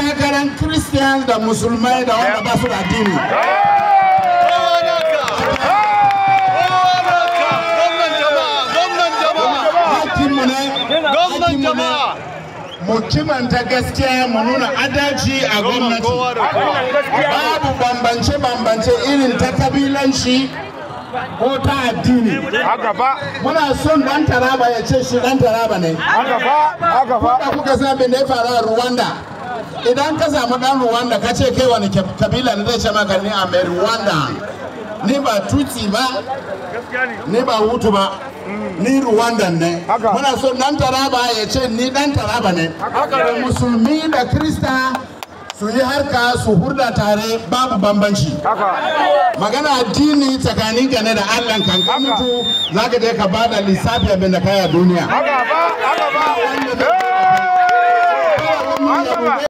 takarar christian da musulmai da wanda ba su da addini hakinmu ne hakinmu ne mu kimanta gaskiya mu nuna adalci a gwamnati babu bambance-bambance irin ta kabilanci ko ta addini haka ba muna son dan taraba ya ce shi dan taraba ne haka ba haka ba da kuka san abin da ya faru a Rwanda idan ka samu dan Rwanda ka ce kai wani ke- kabila ne zai ce maka ni a mai Rwanda ni ba Tutsi ba ni ba Hutu ba ni Rwanda ne Haka. muna so dan Taraba ya ce ni dan Taraba ne da musulmi da Krista su yi harka su hurda tare babu bambanci haka magana addini tsakanin ka ne da Allah kan ka mutu zaka je ka bada lissafi abin da kai a duniya haka ba haka ba wanda zai- haka ba